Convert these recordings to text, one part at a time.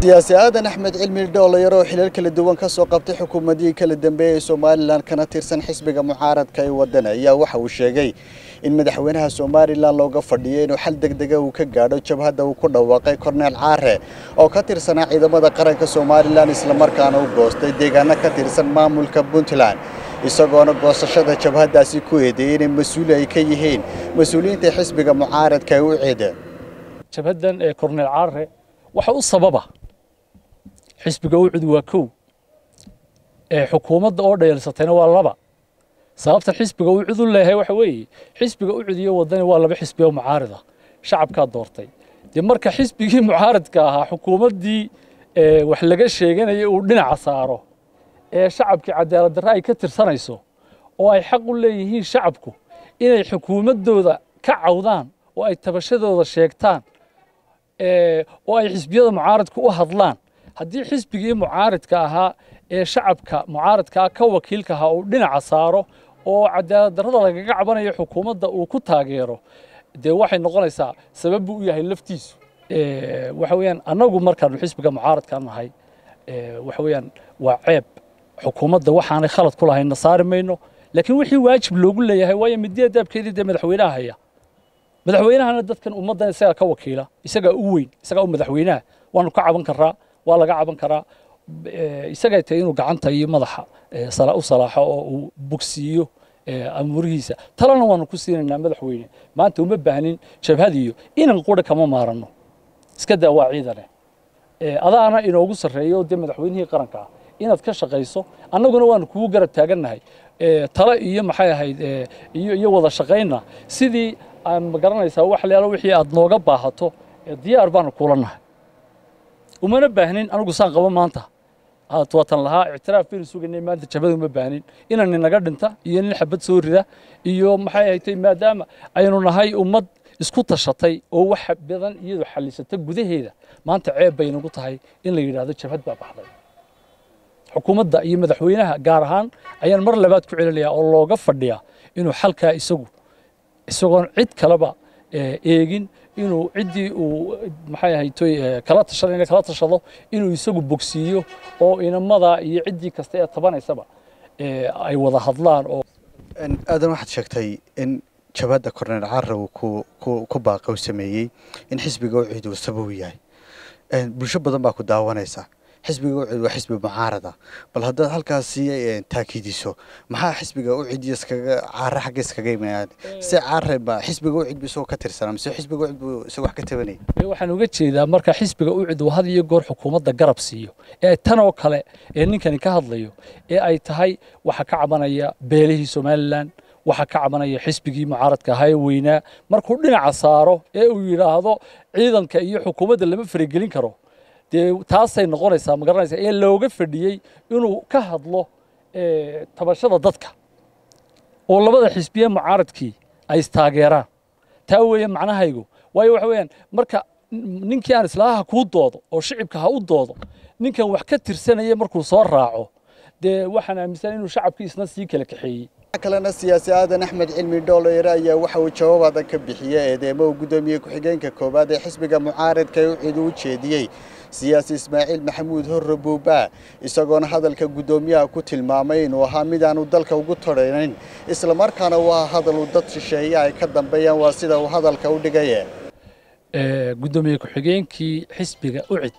siyaasi aadan axmed cilmi dhoollayar oo xilal kala duwan ka soo qabtay xukuumadihii kala dambeeyey somalilan kana tirsan xisbiga mucaaradka ee waddan ayaa waxa uu sheegay in madaxweynaha somalilan looga fadhiyo inuu xal degdega uu ka gaadho jabhadda uu ku dhawaaqay korneel caare oo ka tirsanaa ciidamada qaranka somalilan islamarkaana u goostay deegaano ka tirsan maamulka puntland isagoona goosashada jabhaddaasi ku eedeeyey inay mas-uuli ay ka yihiin mas-uuliyiinta xisbiga mucaaradka ee u ceeda jabhaddan ee korneel caare waxa u sababa xisbiga ucud waa kow ee xukuumadda oo dhayalsatayna waa laba sababtan xisbiga ucud u leeyahay waxa weeye xisbiga ucud iyo waddani waa laba xisbi oo mucaarida shacabkaa doortay dee marka xisbigii mucaaridka ahaa xukuumaddii wax laga sheeganaya uu dhinaca saaro ee shacabkii cadaalad darre ay ka tirsanayso oo ay xaq u leeyihiin shacabku inay xukuumaddooda ka cawdaan oo ay tabashadooda sheegtaan oo ay xisbiyada mucaaridka u hadlaan haddii xisbigii mucaaridka ahaa ee shacabka mucaaridkaa ka wakiilka ahaa uu dhinaca saaro oo cadaalad darrada lagaga cabanayo xukuumadda uu ku taageero dee waxay noqonaysaa sabab buu u yahay laftiisu waxa weeyaan annagu markaanu xisbiga mucaaradka nahay waxa weeyaan waa ceeb xukuumadda waxaanay khalad ku lahayna saari mayno laakiin wixii waajib loogu leeyahay waayo midiya daabkeedii dee madaxweynaha haya madaxweynahana dadkan ummaddan isagaa ka wakiila isagaa u weyn isagaa u madaxweynaha waanu ka caban karaa waa laga caban karaa isagay tahay inuu gacanta iyo madaxa u salaaxo oo uu bogsiiyo amuurihiisa talena waanu ku siinaynaa madaxweyne maanta uma baahnin jabhadiyo inan qura kama maaranno iska daa waa ciidane adaana inoogu sarreeyo dee madaxweynihii qaranka ah inaad ka shaqayso annaguna waanu kugu garab taagannahay tale iyo maxay ahayd iyo iyo wada shaqaynna sidii aan ma garanaysaa wax leelo wixii aad nooga baahato diyaar baanu kula nahay umana baahnin anigu saan qabo maanta watan lahaa ictiraaf baynu sugaynay maanta jabhada uma baahnin inan ninaga dhinta iyo nin xabad soo rida iyo maxay ahatay maadaama aynu nahay ummad isku tashatay oo wax badan iyadu xallisata gudaheeda maanta ceeb bay nagu tahay in la yidhaahdo jabhad baa baxday xukuumadda iyo madaxweynaha gaar ahaan ayaan mar labaad ku celinayaa oo looga fadhiyaa inuu xalkaa isagu isagoon cid kaleba eegin inuu ciddii uu maxay ahaytoy kala tashanayna kala tashado inuu isagu bogsiiyo oo inamada iyo ciddii kasta ee tabanaysaba ay wada hadlaan oo aadan waxaad sheegtay in jabhadda korneel carra uu ku baaqow sameeyey in xisbiga ucid uu sabab yahay bulsho badan baa ku daawanaysa xisbiga ucid waa xisbi mucaarada bal haddaad halkaasi taakiidiso maxaa xisbiga ucid iskaga caare xagga iskaga imaan se caare ba xisbiga ucid bu isagoo ka tirsanaa mise xisbiga ucid buu isagoo wax ka tabanayay waxaan uga jeedaa marka xisbiga ucid uu had iyo goor xukuumadda garab siiyo ee tan oo kale ee ninkani ka hadlayo ee ay tahay waxa ka cabanaya beelihii somalilan waxa ka cabanaya xisbigii mucaaradka ahaa ee weynaa markuu dhinaca saaro ee uu yidhaahdo ciidanka iyo xukuumadda lama faragelin karo dee taasay noqonaysaa ma garanaysaa ee looga fadhiyey inuu ka hadlo tabashada dadka oo labada xisbiye mucaaradkii ay istaageeraan taa weeye macnahaygu waayo waxa weeyaan marka ninkii aan islaaha ha kuu doodo oo shicibka ha u doodo ninkan wax ka tirsanaya markuu soo raaco dee waxaan aaminsan inuu shacabkii isna sii kala kaxeeyey kalena siyaasi aadan axmed cilmi dhooleyre ayaa waxa uu jawaab adag ka bixiyey eedeemo uu guddoomiye ku-xigeenka koowaad ee xisbiga mucaaradka ee ucid u jeediyey siyaasi ismaaciil maxamuud horre buubaa isagoona hadalka guddoomiyaha ku tilmaamay inuu ahaa mid aanu dalka ugu toraynayn islamarkaana waa hadal uu dad shisheeye ay ka dambeeyaan waa sida uu hadalka u dhigaye guddoomiye ku-xigeenkii xisbiga ucid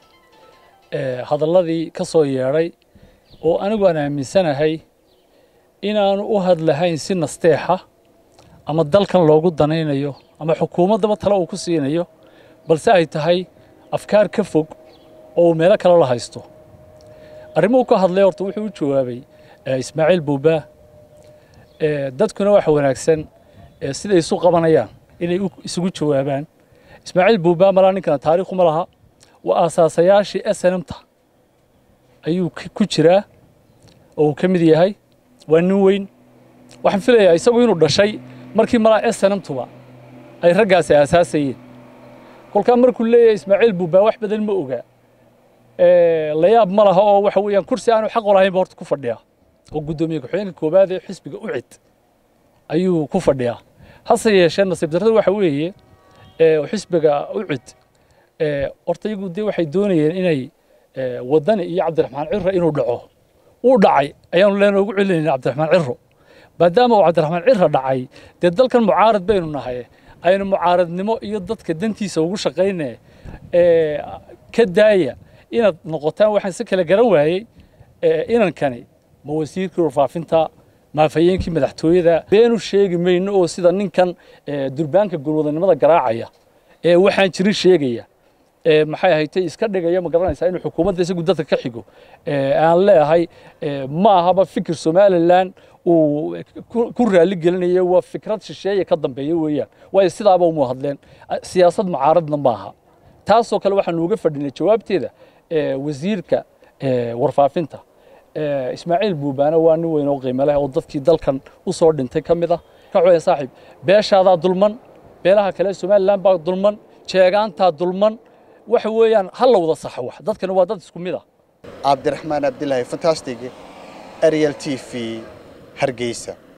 hadalladii ka soo yeedhay oo anigu aan aaminsanahay inaanu u hadlahayn si nasteexa ama dalkan loogu danaynayo ama xukuumaddaba tale uu ku siinayo balse ay tahay afkaar ka fog oo uu meelo kale la haysto arrimuhu ka hadlay horta wuxuu u jawaabay ismaaciil buubaa dadkuna waxa wanaagsan siday isu qabanayaan inay isugu jawaabaan ismaaciil buubaa malaa ninkana taariikhuma laha waa aasaasayaashii snmta ayuu ku jiraa oo uu ka mid yahay waa nin weyn waxaan filayaa isagu inuu dhashay markii malaa snmtuba ay raggaasi aasaasayeen kolkaa markuu leeyahay ismaaciil buubaa wax badan ma ogaa layaab ma laha oo waxa weeyaan kursi aanu xaq u lahaynba horta ku fadhiyaa oo guddoomiye ku-xigeenka koowaad ee xisbiga ucid ayuu ku fadhiyaa hase yeeshee nasiib darrada waxa weeye xisbiga ucid horta iyagu dee waxay doonayeen inay wadani iyo cabdiraxmaan ciro inuu dhaco uu dhacay ayaanu leena ugu celinayna cabdiraxmaan ciro maadaama uu cabdiraxmaan ciro dhacay dee dalkan mucaarad baynu nahay aynu mucaaradnimo iyo dadka dantiisa ugu shaqayne ka daaya inaad noqotaan waxaan si kale garan waayey inankani ma wasiirkii warfaafinta maafayeenkii madaxtooyada beenu sheegi mayno oo sida ninkan durbaanka gulwadanimada garaacaya ee waxaan jirin sheegaya maxay ahaytay iska dhigaya ma garanaysaa inuu xukuumadda isagu dadka ka xigo aan leeyahay ma ahaba fikir somalilan uu ku raali gelinayo waa fikrad shisheeye ka dambeeya weeyaan waayo sidaaba uma hadleen siyaasad mucaaradna maaha taasoo kale waxaanu uga fadhinay jawaabteeda wasiirka warfaafinta ismaaciil buubaana waa nin weyn oo qiimo leh oo dadkii dalkan u soo dhintay ka mid ah ka cooya saaxiib beeshaadaa dulman beelaha kale somalilan baa dulman jeegaantaa dulman waxa weeyaan ha la wada saxo wax dadkana waa dad isku mid ah cabdiraxmaan abdilaahi fantastic ariel t v hargeysa